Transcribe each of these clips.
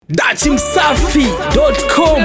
dachimsafi.com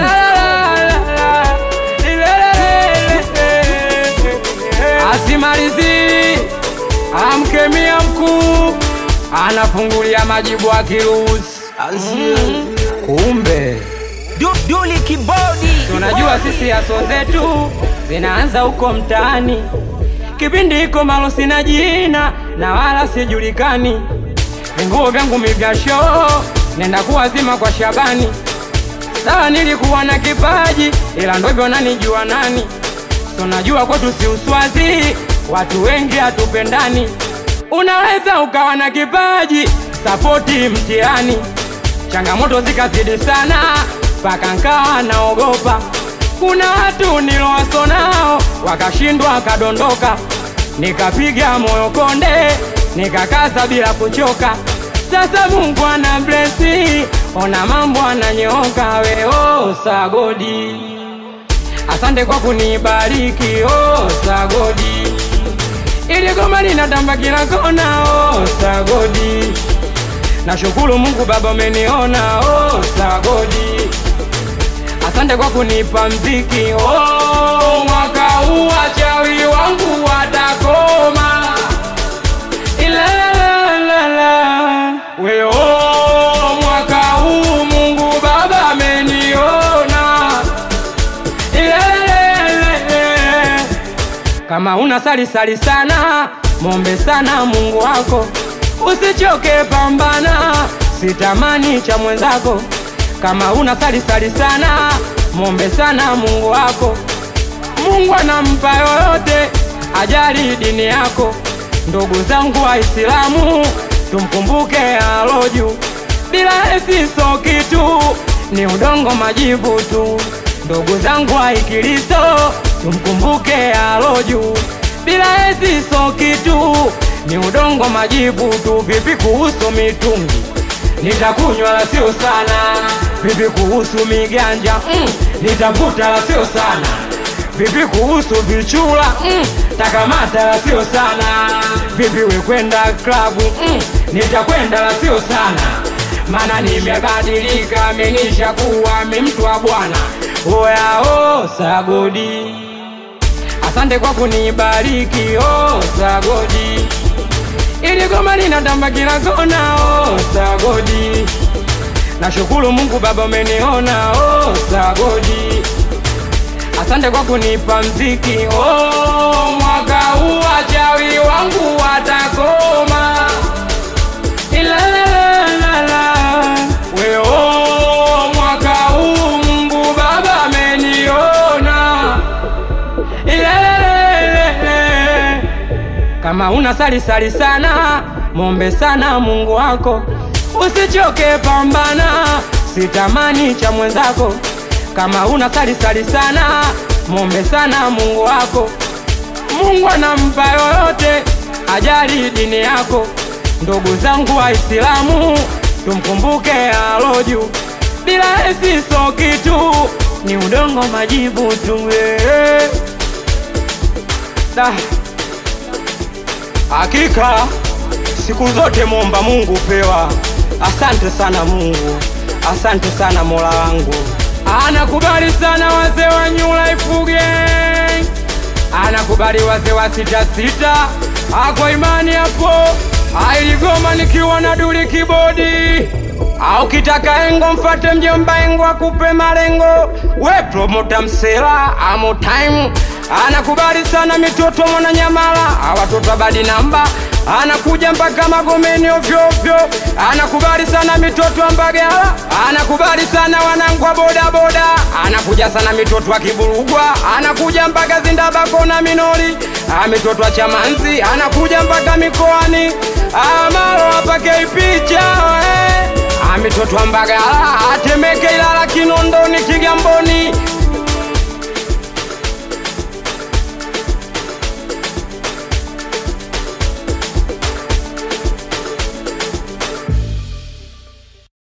asimalizi amkemia mkuu anafungulia majibu akiruhusi kumbe duli kibodi tunajua sisi aso zetu zinaanza huko mtaani kipindi iko malo sina jina na wala sijulikani vinguo vyangu mivyasho nenda kuwazima kwa shabani sawa nilikuwa na kipaji ila ndo hivyo nanijua nani tunajua kwetu si uswazi watu wengi hatupendani unaweza ukawa na kipaji sapoti mtihani changamoto zikazidi sana mpaka nkawa naogopa kuna watu nilowaso nao wakashindwa wakadondoka nikapiga moyo konde nikakaza bila kuchoka sasa mungu ana blesi ona mambo ananyooka weo sagodi asante kwa kunibariki oh, sagodi ili goma linatamba kila kona oh, sagodi nashukuru mungu baba umeniona oh, sagodi asante kwa kunipa mziki oh, mwaka huu wachawi wangu watakoma Ilalalala. we oh, mwaka huu mungu baba ameniona Ilalalala. kama una sali sali sana mombe sana mungu wako usichoke pambana sitamani cha mwenzako kama una sali sali sana mombe sana mungu wako mungu anampa yoyote ajali dini yako ndugu zangu waislamu tumkumbuke aloju bila esiso kitu ni udongo majivu tu ndugu zangu waikristo tumkumbuke aloju bila esiso kitu ni udongo majivu tu vipi kuhusu mitungi nitakunywa la sio sana vipi kuhusu miganja mm, nitavuta la sio sana vipi kuhusu vichula mm, takamata la sio sana vipi wekwenda klabu mm, nitakwenda la sio sana mana nimebadilika menisha kuwa mi mtu wa bwana oyao sagodi asante kwa kunibariki oh, sagodi ili goma linatamba kila kona oh, sagodi nashukuru mungu baba umeniona oh, sagodi asante kwa kunipa mziki oh, mwaka huu wachawi wangu watakoma Ilalalala. we oh, mwaka huu mungu baba ameniona Ilalalala. kama una sali sali sana mombe sana mungu wako usichoke pambana sitamani cha mwenzako kama una sali sali sana mombe sana mungu wako mungu anampa yoyote ajali dini yako ndugu zangu waislamu tumkumbuke aloju bila esiso kitu ni udongo majibu tu eh. Da. Hakika siku zote mwomba Mungu pewa. Asante sana Mungu, asante sana Mola wangu. Anakubali sana wazee wa New Life Gang, anakubali wazee wa sita sita. Ako imani hapo ailigoma nikiwa na duli kibodi au kitaka engo mfate mjomba engo akupe malengo we promota msela amo time anakubali sana mitoto mwana nyamala awatoto badi namba anakuja mpaka magomeni ovyoovyo anakubali sana mitoto wa mbagala anakubali sana wanangu wa bodaboda anakuja sana mitoto wa kiburugwa anakuja mpaka zindabako na minori Ah, mitoto wa chamanzi anakuja mpaka mikoani amalo apakei picha eh. Ah, mitoto wa mbagala atemeke ilala kinondoni kigamboni